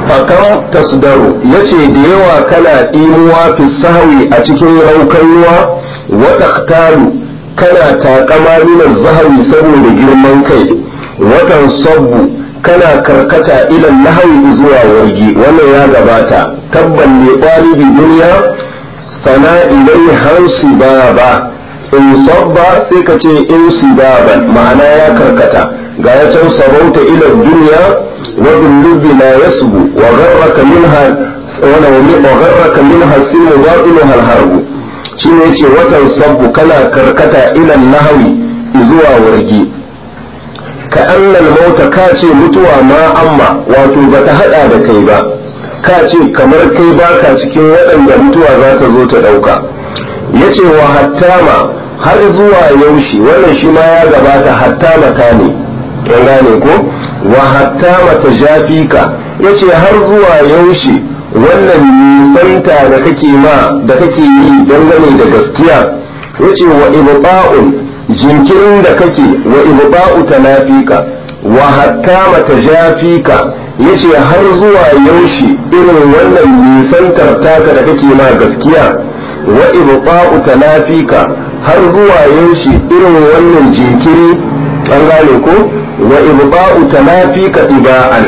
fakan tasdaru yace da yawa kana ɗimuwa fi sahwi a cikin raukanuwa wa taqtalu kana takama min zahawi saboda girman kai watan sabbu kana karkata ila lahawi zuwa wargi wannan ya gabata tabban ne ɗalibi duniya sana ilai hansi ba in sabba sai ka ce in sibaban ma'ana ya karkata ga ya can sabauta ila duniya wa billubi la yasbu wa gharraka minha wa gharraka minha sinu batinuha al-harbu shi ne ce watan sabbu kana karkata ilan lahawi zuwa wargi ka annal mauta ka ce mutuwa ma amma wato ba ta hada da kai ba ka ce kamar kai baka cikin waɗanda mutuwa za ta zo ta ɗauka ya ce wa hattama har zuwa yaushe wannan shi ma ya gabata hattama ta ne yan gane ko wa hattama ta jafika ya ce har zuwa yaushe wannan nisanta da kake ma da kake yi dangane da gaskiya yace wa ibta'un jinkirin da kake wa ibta'u tanafika wa hatta matajafika yace har zuwa yaushe irin wannan nisantar taka da kake ma gaskiya wa ibta'u tanafika har zuwa yaushe irin wannan jinkiri an gane ko wa ibta'u tanafika iba'an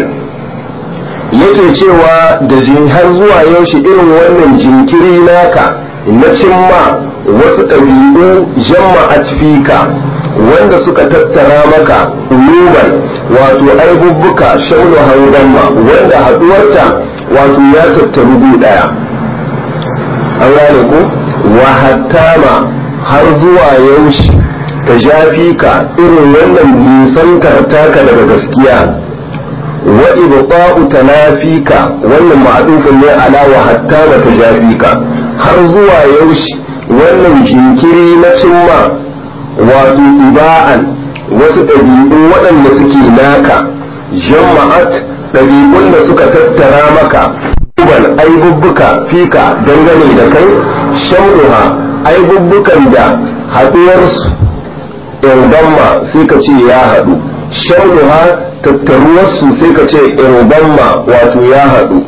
yake cewa da har zuwa yaushe irin wannan jinkiri naka na cimma wasu ɗabi'u jama'at fika wanda suka tattara maka uluban wato aibubbuka shaunu haudanma wanda haɗuwarta wato ya tattaru gu ɗaya an gane ku wa hattama har zuwa yaushe ta jafi ka irin wannan nisantar taka daga gaskiya wa ibqa'u tanafika wannan ma'adufin ne ala wa hatta wa tajafika har zuwa yaushe wannan jinkiri na cimma wato iba'an wasu ɗabi'u waɗanda suke naka jama'at ɗabi'un da suka tattara maka uban aibubbuka fika dangane da kai shamruha aibubbukan da haɗuwarsu in sai ka ce ya haɗu shamruha tattaruwarsu sai ka ce irbanma wato ya haɗu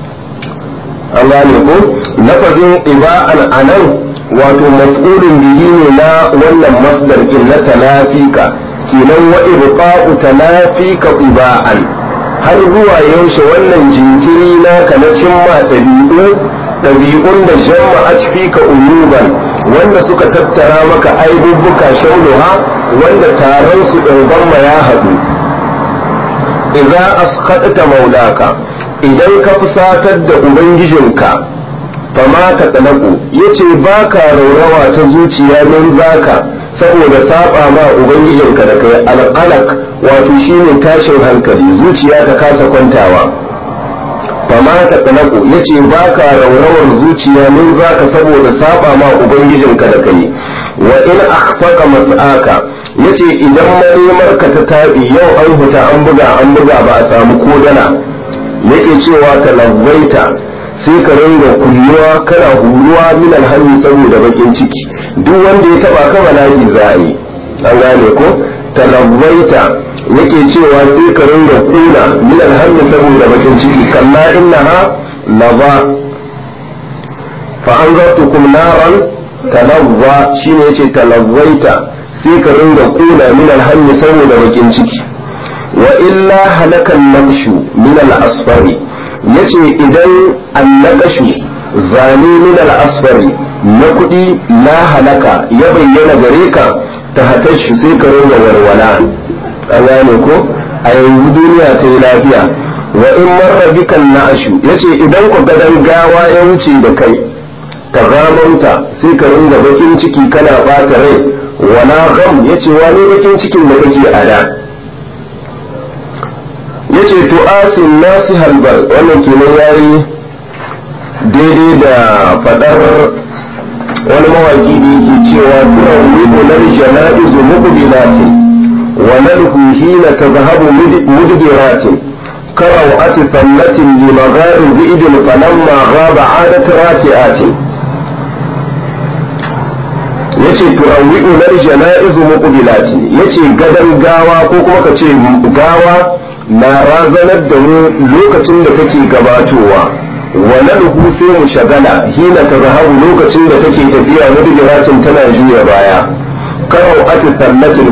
an gane ko lafazin iba'an anan wato maf'ulun bihi ne na wannan masdar in na talafika kenan wa ibqa'u talafika iba'an har zuwa yaushe wannan jinkiri na ka na cimma ɗabi'u ɗabi'un da jama'at fika uluban wanda suka tattara maka aibubbuka shaunuha wanda taron su ɗin ya haɗu idza asqata maulaka idan ka fusatar da ubangijinka fama ta talaku yace baka raurawa ta zuciya don zaka saboda saba ma ubangijinka da kai alqalaq wato shine tashin hankali zuciya ta kasa kwantawa fama ta talaku yace baka raurawar zuciya don zaka saboda saba ma ubangijinka da kai wa in akhfaqa mas'aka yace idan manemar ka ta tabi yau an huta an buga an buga ba a samu ko dala yake cewa ta lazzaita sai ka ringa kulluwa kana huruwa min alhammi saboda bakin ciki duk wanda ya taba ka bala'i za a yi an gane ko ta lazzaita yake cewa sai ka ringa kuna min alhammi saboda bakin ciki kalla innaha lava fa anzartukum naran talazza shine yace talazzaita sai ka ringa kuna min alhammi saboda bakin ciki wa illa halakan naqshu min al-asfari yace idan annaqashu zane min al-asfari na kudi la halaka ya bayyana gare ka ta hatashi sai ka ringa walwala an gane ko a yanzu duniya ta yi lafiya wa in marra bikan na'ashu yace idan ku gadan gawa ya wuce da kai ka ramanta sai ka ringa bakin ciki kana bata rai wala gam yace wani bakin cikin da kake a da yace to asin nasi halbar wannan kenan yayi daidai da fadar wani mawaki da yake cewa turan wibu lal janaizu muqbilatin wa nalhu hina tadhhabu mudbiratin كروعة ثمة لمغار ذئب فلما غاب عادت راتئات yace turawwi'u lal janaizu muqbilatin yace gadan gawa ko kuma ka ce gawa na razanar da mu lokacin da take gabatowa wa nadhu sai mu shagala hina tazhabu lokacin da take tafiya mudbiratin tana juya baya karau ati sallatin